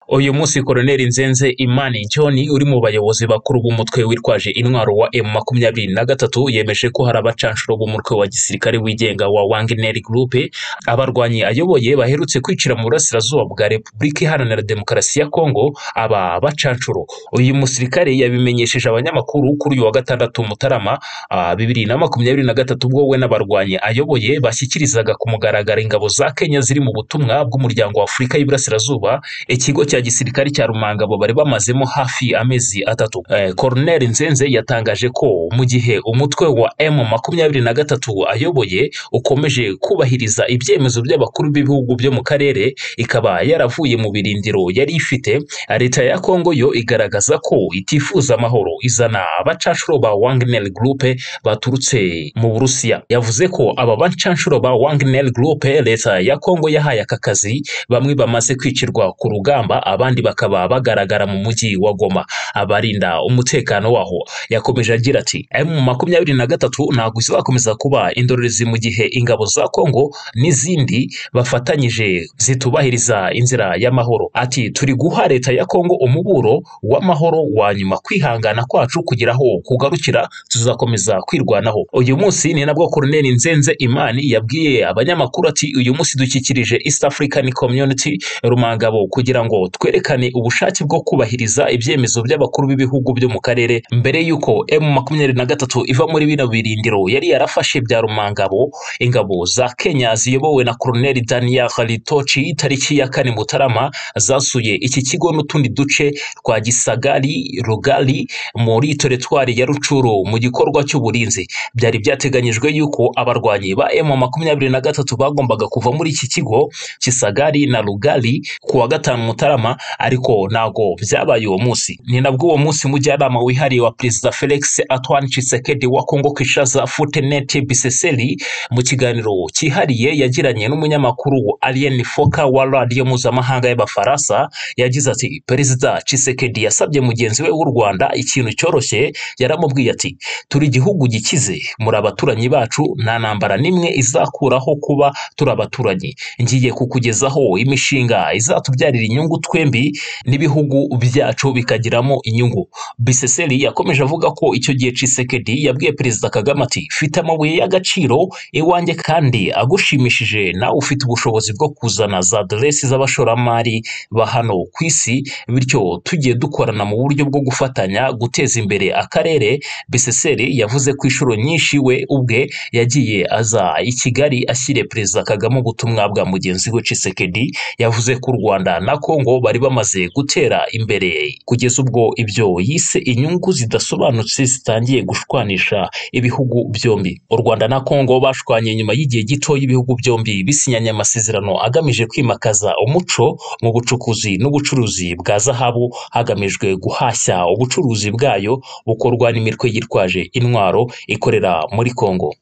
uyu munsi Colonel Nzenze Imani John uri mu bayobozi bakuru b'umutwe witwaje intwaro wa M23 yemeje ko hari abacanshuro b'umutwe wa gisirikare wigenga wa Wagner Group abarwanyi ayoboye baherutse kwicira mu burasirazuba bwa Repubulika Iharanira Demokarasi ya Kongo aba bacanshuro uyu musirikare yabimenyesheje abanyamakuru kuri uyu wa gatandatu Mutarama bibiri na makumyabiri na gatatu ubwo we n'abarwanyi ayoboye bashyikirizaga ku mugaragaro ingabo za Kenya ziri mu butumwa bw'umuryango wa Afurika y'Iburasirazuba ikigo cya gisirikare cya Rumangabo bari bamazemo hafi amezi atatu. Eh, Colonel Nzenze yatangaje ko mu gihe umutwe wa M makumyabiri na gatatu ayoboye ukomeje kubahiriza ibyemezo by'abakuru b'ibihugu byo mu karere ikaba yaravuye mu birindiro yari ifite leta ya Kongo yo igaragaza ko itifuza amahoro izana abacanshuro ba Wagner Group baturutse mu Burusiya yavuze ko aba bacanshuro ba Wagner Group leta ya Kongo yahaye aka kazi bamwe bamaze kwicirwa ku rugamba abandi bakaba bagaragara mu mujyi wa Goma abarinda umutekano waho yakomeje agira ati M makumyabiri na gatatu ntabwo izakomeza kuba indorerezi mu gihe ingabo za Kongo n'izindi bafatanyije zitubahiriza inzira y'amahoro ati turi guha leta ya Kongo umuburo w'amahoro wa nyuma kwihangana kwacu kugira aho kugarukira tuzakomeza kwirwanaho uyu munsi ni nabwo Colonel Nzenze Imani yabwiye abanyamakuru ati uyu munsi dukikirije East African Community Rumangabo kugira ngo twerekane ubushake bwo kubahiriza ibyemezo by'abakuru b'ibihugu byo mu karere mbere y'uko M makumyabiri na gatatu iva muri bino birindiro yari yarafashe bya Rumangabo ingabo za Kenya ziyobowe na Colonel Daniel Halitochi tariki ya kane Mutarama zasuye iki kigo n'utundi duce twa Gisagari Rugali muri teritwari ya Rucuru mu gikorwa cy'uburinzi byari byateganyijwe yuko abarwanyi ba M makumyabiri na gatatu bagombaga kuva muri iki kigo Kisagari na Rugali ku wa gatanu Mutarama ariko ntago byabaye uwo munsi ni nabwo uwo munsi mujyanama wihariye wa perezida Felix Antoine Tshisekedi wa Kongo Kinshasa Futenete Biseseli mu kiganiro cyihariye yagiranye n'umunyamakuru Alien Foka wa radiyo mpuzamahanga y'Abafaransa yagize ati perezida Tshisekedi yasabye mugenzi we w'u Rwanda ikintu cyoroshye yaramubwiye ati turi igihugu gikize muri abaturanyi bacu nta ntambara n'imwe izakuraho kuba turi abaturanyi ngiye kukugezaho imishinga izatubyarira inyungu twembi n'ibihugu byacu bikagiramo inyungu biseseri yakomeje avuga ko icyo gihe Tshisekedi yabwiye perezida Kagame ati fite amabuye y'agaciro iwanjye kandi agushimishije nawe ufite ubushobozi bwo kuzana za aderesi z'abashoramari ba hano ku isi bityo tugiye dukorana mu buryo bwo gufatanya guteza imbere akarere biseseri yavuze ko inshuro nyinshi we ubwe yagiye aza i Kigali ashyiriye perezida Kagame ubutumwa bwa mugenzi we Tshisekedi yavuze ko u Rwanda na Kongo bari bamaze gutera imbere kugeza ubwo ibyo yise inyungu zidasobanutse zitangiye gushwanisha ibihugu byombi u Rwanda na Kongo bashwanye nyuma y'igihe gito y'ibihugu byombi bisinyanye amasezerano agamije kwimakaza umuco mu bucukuzi n'ubucuruzi bwa zahabu hagamijwe guhashya ubucuruzi bwayo bukorwa n'imitwe yitwaje intwaro ikorera muri Kongo